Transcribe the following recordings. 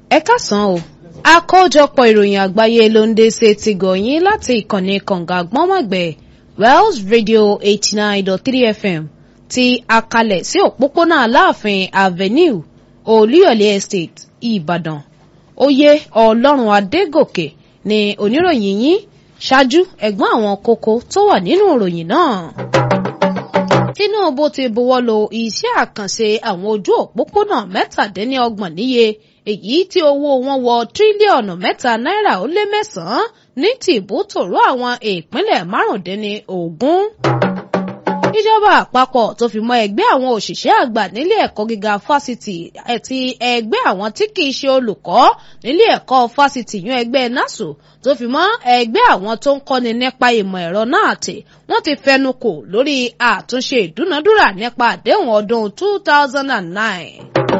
ẹ káàsán o àkójọpọ̀ ìròyìn àgbáyé ló ń dé sí ti gọ̀yìn láti ìkànnì kànga gbọ́nmọ̀gbẹ́ wells radio eighty nine dot three fm ti akalẹ̀ sí òpópónà aláàfin avenue olúyọ̀lé estate ìbàdàn oyè ọlọ́run adégòkè ni oníròyìn yín ṣáájú ẹ̀gbọ́n àwọn kókó tó wà nínú ìròyìn náà tinubu ti buwọ́lu iṣẹ́ àkànṣe àwọn ojú òpópónà mẹ́tàdínlọ́gbọ̀n níye èyí tí owó wọn wọ tírílíọ̀nù mẹ́ta náírà ó lé mẹ́sàn-án ní tìbútòrò àwọn ìpínlẹ̀ márùndínlógún. ìjọba àpapọ̀ tó fi mọ́ ẹgbẹ́ àwọn òṣìṣẹ́ àgbà nílé ẹ̀kọ́ gíga fásitì àti ẹgbẹ́ àwọn tí kìí ṣe olùkọ́ nílé ẹ̀kọ́ fásitì yún ẹgbẹ́ nasu tó fi mọ́ ẹgbẹ́ àwọn tó ń kọ́ni nípa ìmọ̀ ẹ̀rọ náà tì wọ́n ti fẹnu kò lórí àtúnṣe ìdúnadúrà nípa àdéhùn ọdún 2009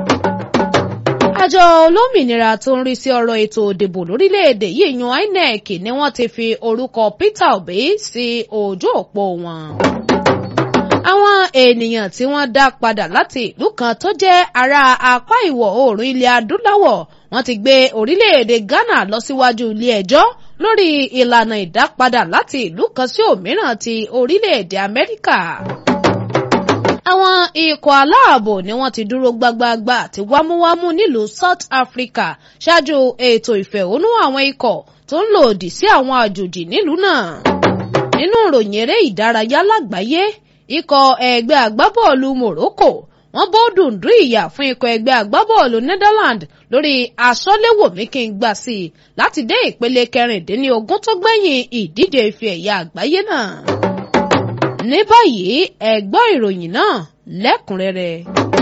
àjọ olómìnira tó ń rí sí ọ̀rọ̀ ètò òdìbò lórílẹ̀‐èdè yìí yan inec ni wọ́n ti fi orúkọ peter obi sí ojú òpó wọn. àwọn ènìyàn tí wọ́n dá padà láti ìlú kan tó jẹ́ ará apá ìwọ̀ oòrùn ilẹ̀ adúláwọ̀ wọ́n ti gbé orílẹ̀‐èdè ghana lọ síwájú ilé ẹjọ́ lórí ìlànà ìdápadà láti ìlú kan sí òmíràn ti orílẹ̀‐èdè amẹ́ríkà àwọn ikọ̀ aláàbò ni wọ́n ti dúró gbágbáágbá àti wámúwámú nílùú south africa ṣáájú ètò ìfẹ̀hónú àwọn ikọ̀ tó ń lòdì sí àwọn àjòjì nílùú náà. nínú ìròyìn eré ìdárayá lágbàáyé ikọ̀ ẹgbẹ́ agbábọ́ọ̀lù morocco wọ́n bó dùndún ìyà fún ikọ̀ ẹgbẹ́ agbábọ́ọ̀lù netherlands lórí aṣọ́léwòmí kí n gbà sí i láti dé ìpele kẹrìndínlógún tó gbẹ̀yìn ìdíje ife ẹ̀yà àgbáyé náà ní báyìí ẹ gbọ́ ìròyìn náà lẹ́kùnrẹ́rẹ́.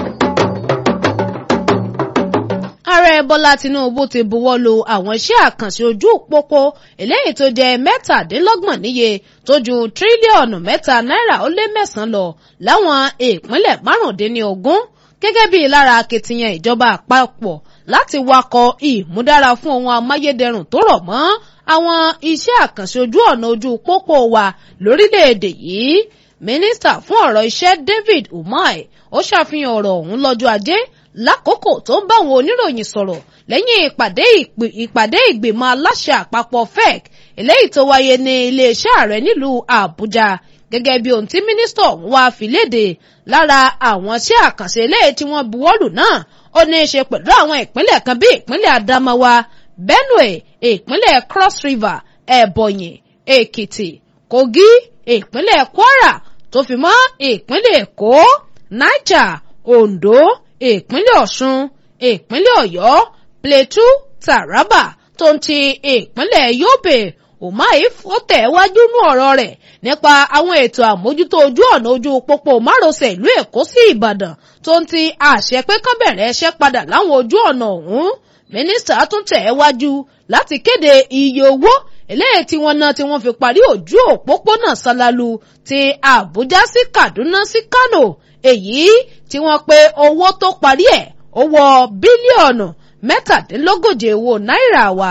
ààrẹ bọ́lá tinubu ti buwọ́ lu àwọn iṣẹ́ àkànṣe ojú pópó eléyìí tó jẹ́ mẹ́tàdínlọ́gbọ̀n níye tó ju tírílíọ̀nù mẹ́ta náírà ó lé mẹ́sàn-án lọ láwọn ìpínlẹ̀ márùndínlógún gẹ́gẹ́ bí lára akitiyan ìjọba àpapọ̀ láti wakọ̀ ìmúdára fún ohun amáyédẹrùn tó rọ̀ mọ́ àwọn iṣẹ́ àkànṣe ojú ọ̀nà ojú pópó wa lórílẹ̀‐èdè yìí mínísítà fún ọ̀rọ̀ iṣẹ́ david umar ó ṣàfihàn ọ̀rọ̀ ọ̀hún lọ́jọ́ ajé lákòókò tó ń bá àwọn oníròyìn sọ̀rọ̀ lẹ́yìn ìpàdé ìgbìmọ̀ aláṣẹ àpapọ̀ fec eléyìí tó wáyé ní iléeṣẹ́ ààrẹ nílùú àbújá gẹ́gẹ́ bí ohun tí mínísítà ọ̀hún wá fi léde lára àwọn iṣẹ́ àkànṣe eléyìí tí wọ́n buwọ́lù náà ó ní í ṣe pẹ̀lú àwọn ìpínlẹ̀ kan bí ìpínlẹ̀ adamawa benue ìpínlẹ̀ cross river ebonyi èkìtì kogi ìpínlẹ̀ kwara tó fi mọ́ ìpínlẹ̀ èkó niger ondo ìpínlẹ̀ ọ̀ṣun ìpínlẹ̀ ọ̀yọ́ plateau taraba tó ń ti ìpínlẹ̀ yobe umahi fọ́tẹ̀wájú nú ọ̀rọ̀ rẹ̀ nípa àwọn ètò àmójútó ojú ọ̀nà ojú pópó márosẹ̀ ìlú èkó sí ìbàdàn tó ń ti àṣẹ pé kán bẹ̀rẹ̀ ẹṣẹ́ padà láwọn ojú ọ̀nà ọ̀hún mínísítà tún tẹ̀ ẹ́ wájú láti kéde iye owó eléyìí tí wọ́n ná tí wọ́n fi parí ojú òpópónà sálálù ti àbújá sí kaduna sí kano èyí tí wọ́n pe owó tó parí ẹ̀ ó wọ bílíọ̀nù mẹ́tàdínlógóje owó náírà wa.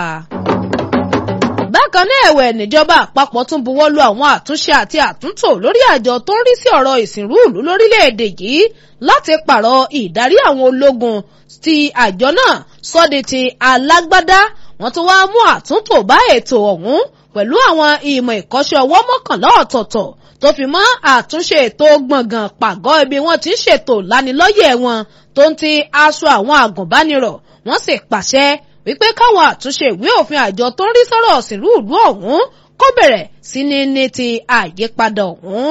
bákan náà ẹ̀wẹ̀ níjọba àpapọ̀ tún buwọ́ lu àwọn àtúnṣe àti àtúntò lórí àjọ tó ń rí sí ọ̀rọ̀ ìsìnrú ìlú lórílẹ̀‐èdè yìí láti pààrọ̀ ìdarí àwọn ológun ti àjọ náà sọ́di ti alágbádá wọ́n tún wáá mú àtúntò bá ètò ọ̀hún pẹ̀lú àwọn ìmọ̀ ìkọ́ṣẹ́ ọwọ́ mọ́kànlá ọ̀tọ̀ọ̀tọ̀ tó fi mọ́ àtúnṣe ètò gbọ̀ngàn pàgọ́ ibi wọ́n ti ń ṣètò lánilọ́yẹ̀ wọn tó ń ti aṣọ àwọn àgùnbánirọ̀ wọ́n sì pàṣẹ wípé káwọn àtúnṣe ìwé òfin àjọ tó ń rí sọ́rọ̀ òsìnrú ìlú ọ̀hún kó bẹ̀rẹ̀ sí ní ní ti àyípadà ọ̀hún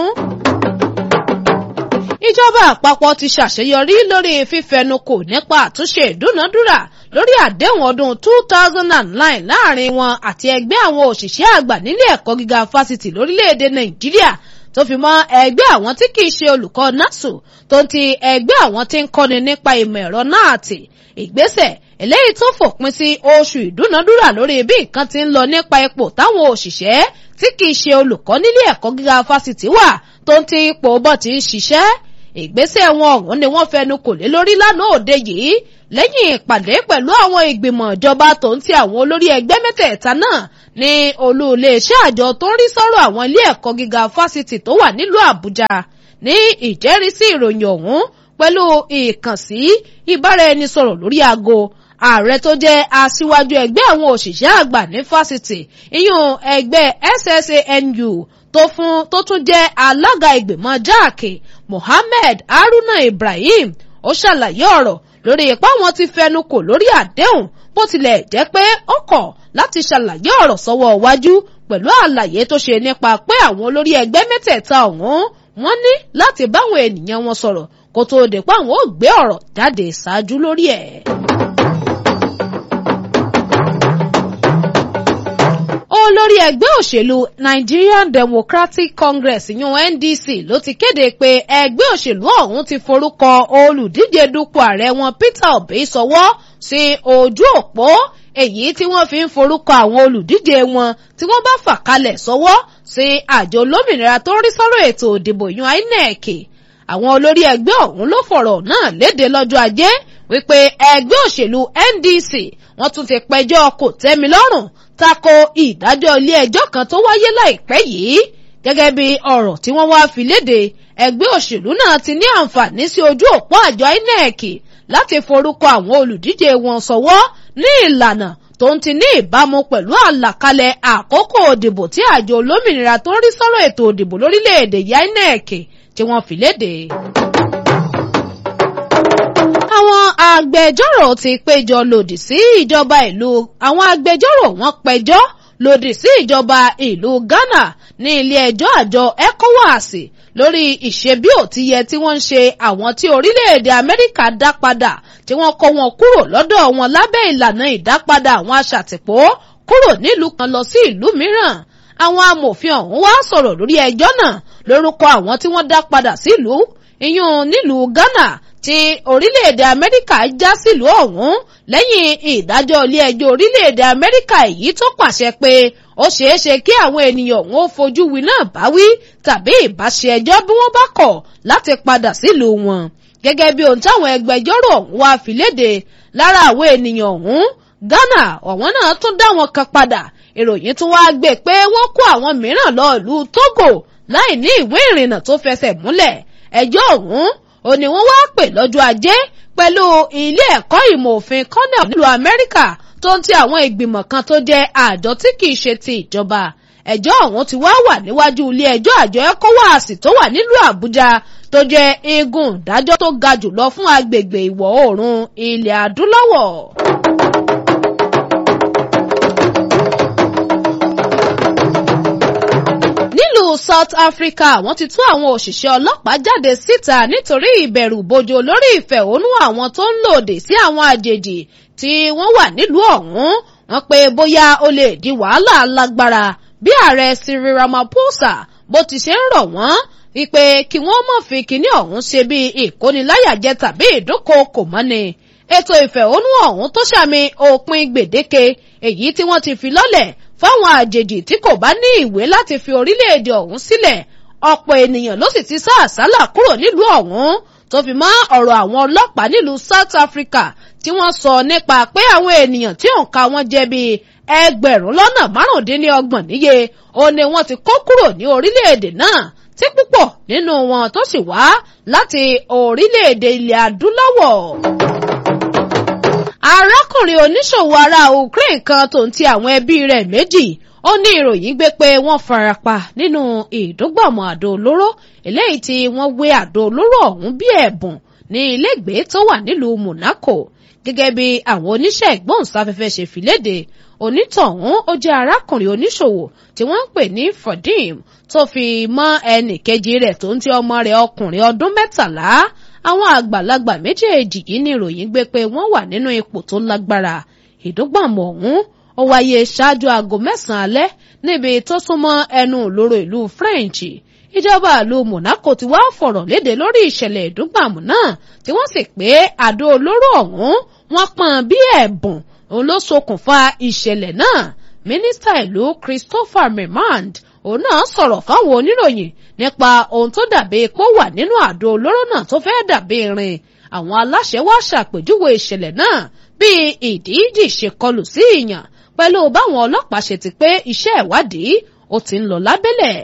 ìjọba àpapọ̀ ti ṣàṣeyọrí lórí fífẹnukò nípa àtúnṣe ìdúnadúrà lórí àdéhùn ọdún two thousand and nine láàrin wọn àti ẹgbẹ́ àwọn òṣìṣẹ́ àgbà nílé ẹ̀kọ́ gíga fásitì lórílẹ̀‐èdè nàìjíríà tó fi mọ́ ẹgbẹ́ àwọn tí kìí ṣe olùkọ́ nasu tó ń ti ẹgbẹ́ àwọn tí ń kọ́ni nípa ìmọ̀ ẹ̀rọ náà tì ìgbésẹ̀ eléyìí tó fòpin sí oṣù ìdúnadúrà lórí bí nǹkan ti ń lọ nípa ipò táwọn òṣìṣẹ́ tí kìí ṣe olùkọ́ nílé ẹ̀kọ́ gíga fásitì wà tó ń ti ipò bọ́ ti ń ṣiṣẹ́ ìgbésẹ̀ wọn ọ̀hún ni wọ́n fẹnu kò lé lórí lánàá òde yìí lẹ́yìn ìpàdé pẹ̀lú àwọn ìgbìmọ̀ ìjọba tó ń ti àwọn olórí ẹgbẹ́ mẹ́tẹ̀ẹ̀ta náà ní olú iléeṣẹ́ àjọ tó ń rí sọ́rọ̀ àwọn ilé ẹ̀kọ́ gíga fásitì tó wà nílùú àbújá ní ìjẹ́rìísí ìròyìn ọ̀hún pẹ̀lú ìkànsí ìbáraẹnisọ̀rọ̀ lórí aago ààrẹ tó jẹ́ aṣíwájú ẹgbẹ́ àwọn òṣìṣẹ́ àgbà ní fásitì ìyún ẹgbẹ́ SSANU tó fún tó tún jẹ́ alága ìgbìmọ̀ jáàkì Mohammed Haruna Ibrahim ó ṣàlàyé ọ̀rọ̀ lórí ipá wọn ti fẹnu kò lórí àdéhùn bó tilẹ̀ jẹ́ pé ó kọ̀ láti ṣàlàyé ọ̀rọ̀ sọ́wọ́ iwájú pẹ̀lú àlàyé tó ṣe nípa pé àwọn olórí ẹgbẹ́ mẹ́tẹ̀ẹ̀ta ọ̀hún wọ́n ní láti báwọn ènìyàn wọn sọ̀rọ̀ kó tóó dé pé àwọn ò gbé ọ̀rọ̀ jáde ṣáájú lórí ẹ̀. olórí ẹgbẹ́ òṣèlú Nigerian Democratic Congress yún NDC ló ti kéde pé ẹgbẹ́ òṣèlú ọ̀hún ti forúkọ olùdíje dupò ààrẹ wọn Peter Obi sọwọ́ sí ojú òpó èyí tí wọ́n fi ń forúkọ àwọn olùdíje wọn tí wọ́n bá fà kalẹ̀ sọwọ́ sí àjọ olómìnira tó ń rí sọ́rọ̀ ètò ìdìbò yún INEC àwọn olórí ẹgbẹ́ ọ̀hún ló fọ̀rọ̀ náà léde lọ́jọ́ ajé wípé ẹgbẹ́ òṣèlú NDC wọ́n tún ti pẹjọ́ kò tẹ́mi lọ́rùn tako ìdájọ́ ilé ẹjọ́ kan tó wáyé láìpẹ́ yìí gẹ́gẹ́ bí ọ̀rọ̀ tí wọ́n wá fi léde ẹgbẹ́ òṣèlú náà ti ní àǹfààní sí ojú òpó àjọ INEC láti forúkọ àwọn olùdíje wọn sọwọ́ ní ìlànà tó ń ti ní ìbámu pẹ̀lú àlàkalẹ̀ àkókò òdìbò tí àjọ olómìnira tó ń rí sọ́rọ̀ ètò òdìbò lórílẹ̀‐èdè yìí INEC tí wọ́n fi léde. àwọn agbẹjọ́rò ti péjọ lòdì sí ìjọba ìlú àwọn agbẹjọ́rò wọn péjọ lòdì sí ìjọba ìlú Ghana ní ilé ẹjọ́ àjọ ECOWAS lórí ìṣebí òtíyẹ tí wọ́n ń ṣe àwọn tí orílẹ̀-èdè Amẹ́ríkà dá padà tí wọ́n kó wọn kúrò lọ́dọ̀ wọn lábẹ́ ìlànà ìdápadà àwọn aṣàtìpó kúrò nílùú kan lọ sí ìlú mìíràn àwọn amòfin ọ̀hún wá sọ̀rọ̀ lórí ẹjọ́ náà lórúkọ àwọn tí wọ́n dá padà sílùú ìyún nílùú Ghana tí orílẹ̀-èdè Amẹ́ríkà já sílùú ọ̀hún lẹ́yìn ìdájọ́ ilé ẹjọ́ orílẹ̀-èdè Amẹ́ríkà èyí tó pàṣẹ pé ó ṣeé ṣe kí àwọn ènìyàn ọ̀hún ó fojú wí náà báwí tàbí ìbáṣe ẹjọ́ bí wọ́n bá kọ̀ láti padà sílùú wọn gẹ́gẹ́ bí ohun táwọn ẹgbẹjọ́rò ọ̀hún wá fi léde lára àwọn ènìyàn ọ̀hún Ghana ọ̀wọ́n náà tún dá wọn kan padà ìròyìn tún wá gbé pé wọ́n kó àwọn mìíràn lọ ìlú Togo láì ní ìwé ìrìnnà tó fẹsẹ̀ múlẹ̀ ẹjọ́ ọ̀hún ò ní wọ́n wá pè lọ́jọ́ ajé pẹ̀lú ilé ẹ̀kọ́ ìmọ̀ òfin Cornell nílùú Amẹ́ríkà tó ń ti àwọn ìgbìmọ̀ kan tó jẹ́ àjọ tí kìí ṣe ti ìjọba ẹjọ́ ọ̀hún ti wá wà níwájú ilé ẹjọ́ àjọ ECOWAS tó wà nílùú Àbújá tó jẹ́ igun ìdájọ́ tó ga jùlọ fún agbègbè ìwọ̀ oòrùn ilẹ̀ adúláwọ̀. nílùú South Africa wọ́n ti tú àwọn òṣìṣẹ́ ọlọ́pàá jáde síta nítorí ìbẹ̀rù bojo lórí ìfẹ̀hónú àwọn tó ń lòdì sí àwọn àjèjì tí wọ́n wà nílùú ọ̀hún wọ́n pé bóyá ó lè di wàhálà lágbára bí ààrẹ Cyril Ramaphosa bó ti ṣe ń rọ̀ wọ́n wípé kí wọ́n má fi kinní ọ̀hún ṣe bí ìkóniláyàjẹ tàbí ìdúnkookò mọ́ni ètò ìfẹ̀hónú ọ̀hún tó ṣàmì òpin gbèdéke èyí tí wọ́n ti fi lọ́lẹ̀ fáwọn àjèjì tí kò bá ní ìwé láti fi orílẹ̀-èdè ọ̀hún sílẹ̀ ọ̀pọ̀ ènìyàn ló sì ti sá àsálà kúrò nílùú ọ̀hún tó fi mọ́ ọ̀rọ̀ àwọn ọlọ́pàá nílùú South Africa tí wọ́n sọ nípa pé àwọn ènìyàn tí òǹkà wọn jẹ́ bíi ẹgbẹ̀rún lọ́nà márùndínlọ́gbọ̀n níye ó ní wọ́n ti kó kúrò ní orílẹ̀-èdè náà tí púpọ̀ nínú wọn tó sì wá láti orílẹ̀-èdè ilẹ̀ adúláwọ̀ arákùnrin oníṣòwò ará Ukraine kan tó ń ti àwọn ẹbí rẹ̀ méjì ó ní ìròyìn gbé pé wọ́n farapa nínú ìdúgbàmù àdó olóró eléyìí tí wọ́n wé àdó olóró ọ̀hún bí ẹ̀bùn ní ilégbèé tó wà nílùú Monaco gẹ́gẹ́ bí àwọn oníṣẹ́ ìgbóhùnsáfẹ́fẹ́ ṣe fi léde onítọ̀hún ó jẹ́ arákùnrin oníṣòwò tí wọ́n ń pè ní Fadim tó fi mọ́ ẹnì kejì rẹ̀ tó ń ti ọmọ rẹ̀ ọkùnrin ọdún mẹ́tàlá àwọn àgbàlagbà méjèèjì yìí ní ìròyìn gbé pé wọ́n wà nínú ipò tó lágbára ìdúgbàmù ọ̀hún ó wáyé ṣáájú aago mẹ́sàn-án alẹ́ níbi tó súnmọ́ ẹnu ìloro ìlú French ìjọba ìlú Monaco ti wá fọ̀rọ̀ léde lórí ìṣẹ̀lẹ̀ ìdúgbàmù náà tí wọ́n sì pé àdó olóró ọ̀hún wọ́n pọ́n bí ẹ̀bùn òun ló ṣokùnfà ìṣẹ̀lẹ̀ náà mínísítà ìlú Christopher Memand òun náà sọ̀rọ̀ fáwọn oníròyìn nípa ohun tó dàbí epo wà nínú àdó olóró náà tó fẹ́ dàbí irin àwọn aláṣẹ wá ṣàpèjúwe ìṣẹ̀lẹ̀ náà bí ìdíjì ṣe kọlù sí ìyàn pẹ̀lú báwọn ọlọ́pàá ṣe ti pé iṣẹ́ ìwádìí ó ti ń lọ lábẹ́lẹ̀.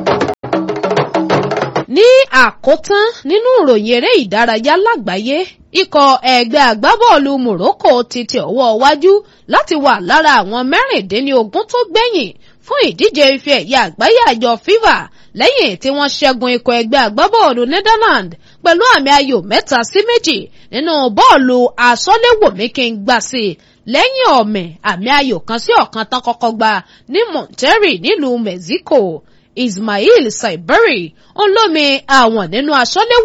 ní àkótán nínú ìròyìn eré ìdárayá lágbàáyé ikọ̀ ẹgbẹ́ agbábọ́ọ̀lù Morocco ti tẹ ọwọ́ wájú láti wà lára àwọn mẹ́rìndínlógún tó gbẹ̀yìn fún ìdíje ife ẹ̀yẹ àgbáyé àjọ FIFA lẹ́yìn tí wọ́n ṣẹ́gun ikọ̀ ẹgbẹ́ agbábọ́ọ̀lù Netherlands pẹ̀lú àmì ayò mẹ́ta sí méjì nínú bọ́ọ̀lù asọ́léwòmí kí n gbà sí i lẹ́yìn ọ̀mẹ̀ àmì ayò kan sí ọ̀kan tán kọ́kọ́ gba ní Monterrey nílùú Mexico Ismail Saibari ń lómi àwọn nínú asọ́léwò